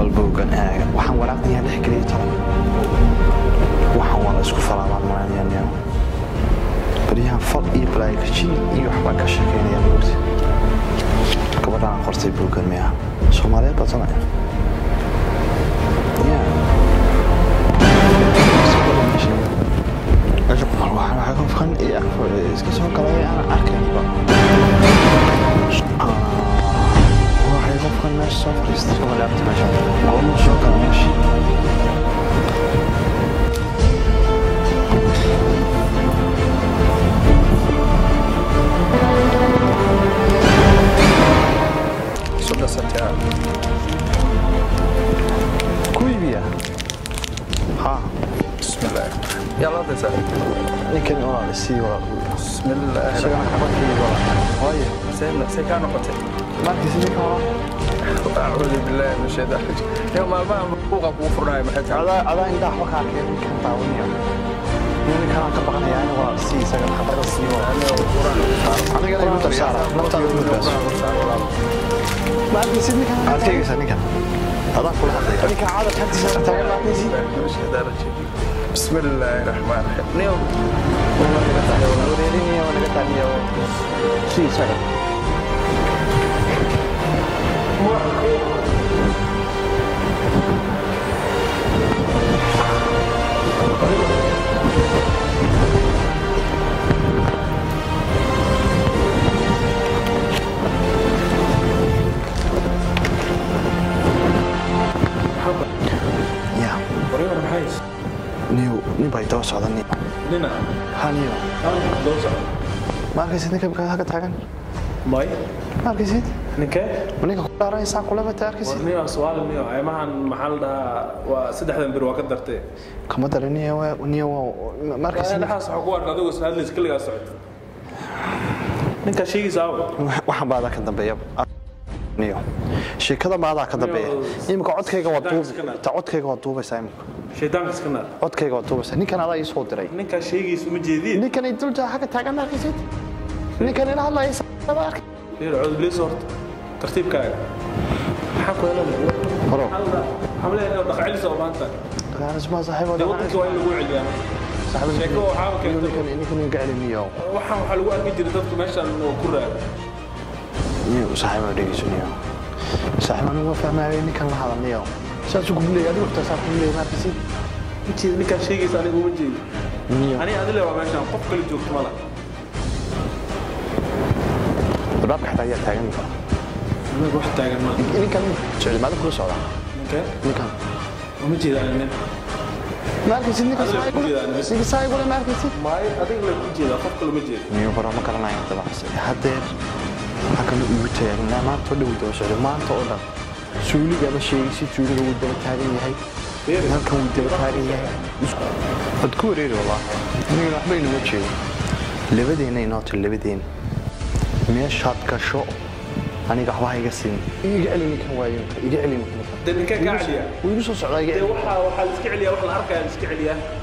balbowgan eega waxaan waraaqdayaa dhex geliya toban waxaan waa la isku falaabaan malanayaan baryahan fal iyo balaayakajin iyo waxbaa ka sheekeynaya moogta gabadhaan qortay bowgan miya soomaaliyeed baa sanaya waxaa qofkan iska soo galay aan arkaynba waxay qofkan meesha soo fadhiistay walaabta meesha goormuu soo gala meesha Soda Santiago. ku iibiya ha بسم الله يلا تسا ninkan walaal isii walaal بسم الله isagana xabadkii walaal waayo سيدنا سيكانو قتل markiisa ninkan walaal أعوذ بالله من الشيطان الرجيم يوم ما بوقا بوفرنا محتاج adaa adaa indhaha waxba ka arkeen ninkan daawaniya ninkan aan ka baqanaya ani walaal sii isagana xabada sii walaal anigana igu darsaara naftaada igu darsaara markiisa ninkan aad tegaysa ninkan adaan kula hadlaya ninkan caadar hantiisa taagan markiisi من الشيطان الرجيم بسم الله الرحمن الرحيم نيوم wareerinaya waa naga taaniya sii isaga ya Warrior maxay? niyo nin baa daba socda nin Nina. ha niyo Hal dosa. ma arkaysid ninka halka halka taagan May. ma arkaysid Ninka? ma ninka ku dhaaranaysaa kulaba ta arkaysid Warniyo su'aal niyo aymahan maxaa la dhahaa waa saddexdan bir waa ka dartay. kama dara niyo waa niyo waa ma arkaysid Dhaxaas waxa ku arka adigu hadlays kaliya socod. Ninka sheegaysa aw. waxaan baa ka dambeeya niyo sheekada maadaa ka dambeeya imika codkayga waa duub ta codkayga waa duubaysaa imika Shaydaanka iska naar. codkayga waa duubaysaa ninkan adaa ii soo diray Ninka sheegaysa ma jeedin. ninkan ay dulta xagga taagan ma arkaysid ninkan ila hadlaya saada arkay Reer cod bilis horta. Tartiibkaaga. Maxaa ku yeelanaya? horo Xamle inuu dhaqaale soo baanta. kaanis ma saaxiibo Dee waddanka waa in lagu celiyaa. Sheeko waxaa keentay. ninkan ninkan uu gacli niyo Waxaan waxaa lagu arki jiray dadku meeshan oo ku raad. niyo saaxiibo dhegeyso niyo saaxiibo anigu ma fahmayo ninkan la hadal niyo saas ugu leeyahay adigu xitaa saas ugu leeyahay ma arkaysid Intii ninka sheegaysa anigu ma jeedin. niyo Ani adile waa meeshan qof kale joogto mala. albaabka xitaa ayaa taagan ninka Anigu wax taagan ma. ninkan socdimaada kula socda Ninka? ninkan Ma jeedaan nin. ma arkaysid ninkan Adiga saaigu ku jeedaan bas. ninkan saaigu ma arkaysid Maay adiga la ku jeeda qof kale ma jeedo. niyo bara ma garanayo dabacas haddeer halkan igu taagan maanta oo dhow daba socdo maanta oo dhan suuliga ma sheegaysid suuliga wuu daba taagan yahay halkan wuu daba taagan yahay isku wad ku wareeri wallaahi anigana waxba inuma jeedo labadeena inoo tiri labadeena meeshaad gasho aniga waxba ha iga siin iga celi ninkan waayo iga celi ninkan Dee ninka ka celiya. wuu igu soo socdaa iga Dee celi waxa waxa la iska celiyaa wax la arkaya la iska celiyaa.